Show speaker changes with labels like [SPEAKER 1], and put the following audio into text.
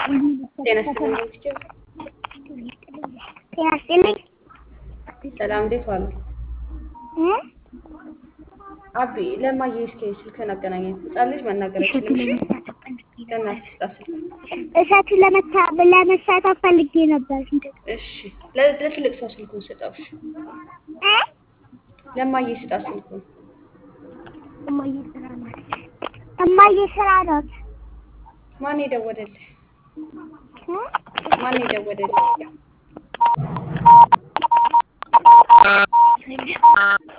[SPEAKER 1] ጤና ይስጥልኝ ዶክተር።
[SPEAKER 2] ጤና ይስጥልኝ።
[SPEAKER 1] ሰላም እንዴት ዋሉ?
[SPEAKER 2] እ?
[SPEAKER 1] አቢ ለማየ እስኪ ስልክህን አገናኘን። ህፃን ልጅ መናገር አይችልም። እሺ ለእናትህ ስጣት ስልክ።
[SPEAKER 2] እሳቱን ለመታ ለመሳተፍ ፈልጌ ነበር።
[SPEAKER 1] እሺ ለ- ለትልቅ ሰው ስልኩን ስጠው። እሺ
[SPEAKER 2] እ?
[SPEAKER 1] ለማየ ስጣት ስልኩን።
[SPEAKER 2] እማዬ ስራ ናት። እማዬ ስራ ናት።
[SPEAKER 1] ማን የደወለልህ?
[SPEAKER 2] እ?
[SPEAKER 1] ማን የደወለልህ?